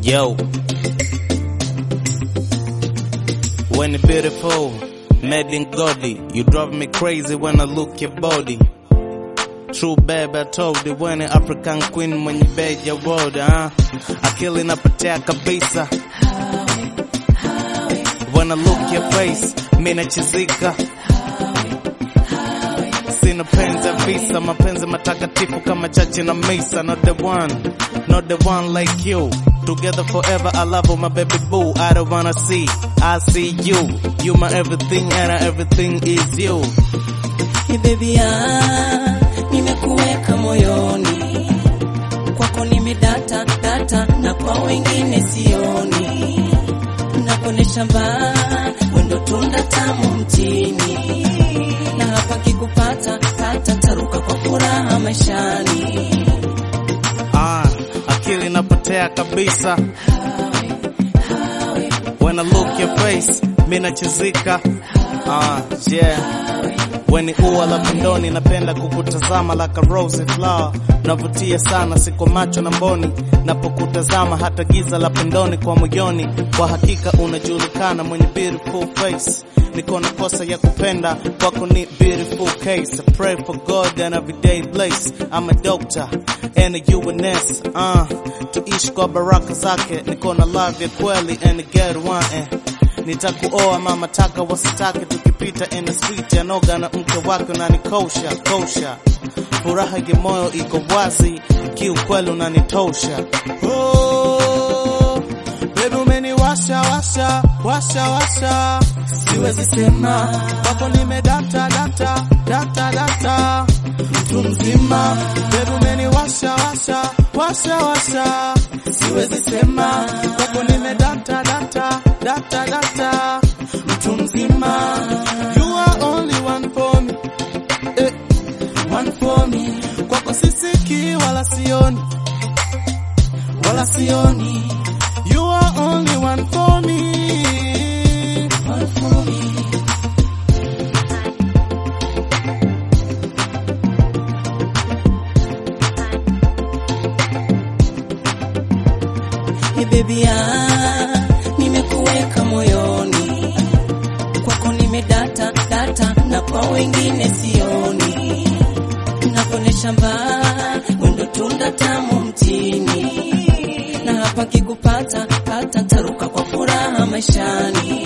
Yo. When you beautiful, made in Godi, you drive me crazy when I look your body. True babe, I told you when an African queen when you beg your word, huh? Akili inapotea kabisa. When I look your face, mimi nachizika. Sina penzi ya visa, mapenzi matakatifu kama chachi na misa. Not the one, not the one like you. Together forever, I love you, my baby boo. I don't wanna see, I see you. You my everything and everything is you. Ni baby ah, nimekuweka moyoni, kwako nimedata data, na kwa wengine sioni. Nakuonesha mbaa, wendo tunda tamu mtini, na hapa kikupata pata, taruka kwa furaha maishani. Ah, akili inapotea kabisa. When I look your face, mimi nachizika. Ah, yeah. When ua la pindoni napenda kukutazama like a rose flower. Navutia sana siko macho na mboni napokutazama hata giza la pindoni kwa moyoni. Kwa hakika unajulikana mwenye beautiful face. Niko na kosa ya kupenda kwako ni beautiful case. I pray for God and everyday place. I'm a doctor and a UNS. Uh, tuishi kwa baraka zake. Niko na love ya kweli and a get one eh. Nitakuoa mama taka wasitake, tukipita in the street yanoga na mke wake unanikosha kosha, furaha ya moyo iko wazi, kiukweli unanitosha. Oh, baby umeniwasha washa washa washa, Siwezi sema kwako nimedata data data data, mtu mzima. Baby umeniwasha washa washa washa, siwezi sema kwako nimedata data data data, mtu mzima. You are only one for me, eh, one for me, kwako sisiki wala sioni wala sioni. You are only one for me. one for me. Hey baby ah, nimekuweka moyoni, kwako nimedata data, na kwa wengine sioni. Nakuonesha mbaa, wendo tunda tamu mtini, na hapa kikupata pata, taruka kwa furaha maishani.